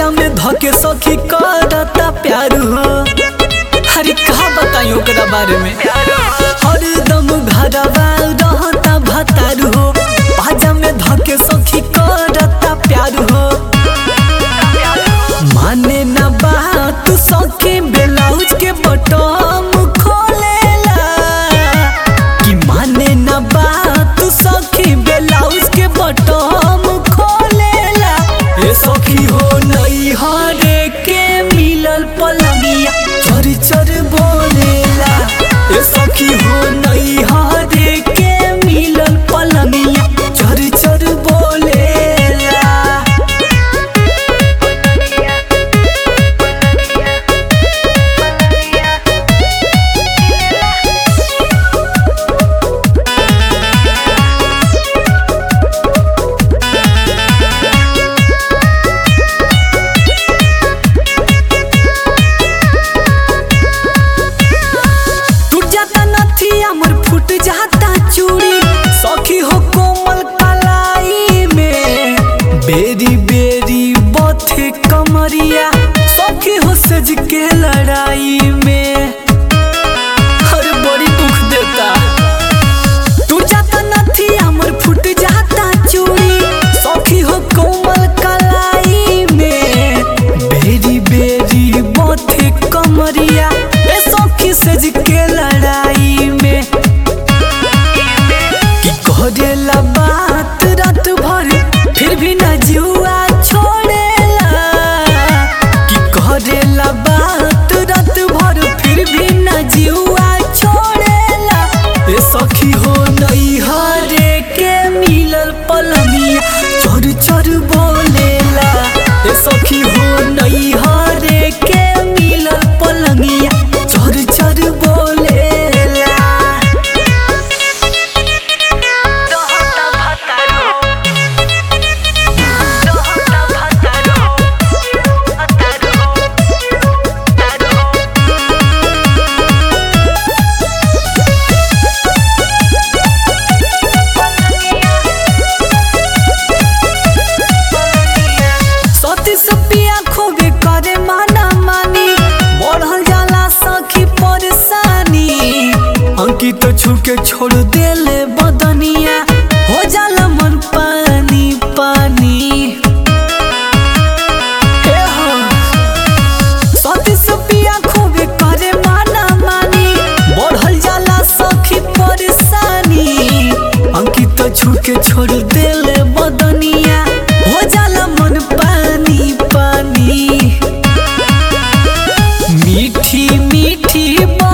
पाजा में धके सखी करता प्यार हो अरे कहा बताई ओकरा बारे में हरदम घरवा रहता भतार हो पाजा में धके सखी करता प्यार हो माने न बात सखी ब्लाउज के बटम खोलेला कि माने न बात सखी ब्लाउज के बटम खोलेला ए सखी हो नई हरे के मिलल पलंगिया चर चर बोलेला ए सखी हो नई हरे के मिलल पलंगिया चर चर बोलेला टूट जाता नथिया मोर फूट जाता चूड़ी सखी हो कोमल कलाई में बेरी बेरी बथे कमरिया सखी हो सज के लड़ाई में हर बड़ी दुख देता टूट जाता नथिया मोर फूट जाता चूड़ी सखी हो कोमल कलाई में बेरी बेरी बथे कमरिया ए सखी सज के लड़ाई में कि करेला बात रात भर फिर भी न जुआ छोड़ेला कि करेला बात रात भर फिर भी न जुआ छोड़ेला ए सखी हो नई हरे के मिलल पलंगिया चोर चोर बोलेला ए सखी हो नई हरे के मिलल पलंगिया चोर चोर बोलेला रहता भतारो रहता भतारो भतारो भतारो सती सपिया खोबे करे माना मानी बढ़ल जाला सखी परेशानी अंकित छुके छोड़ देले बदनिया हो जाला मन पानी पानी हे हो सती सपिया खोबे करे माना मानी बढ़ल जाला सखी परेशानी अंकित छुके छोड़ देले बदनिया हो जाला मन पानी पानी मीठी मीठी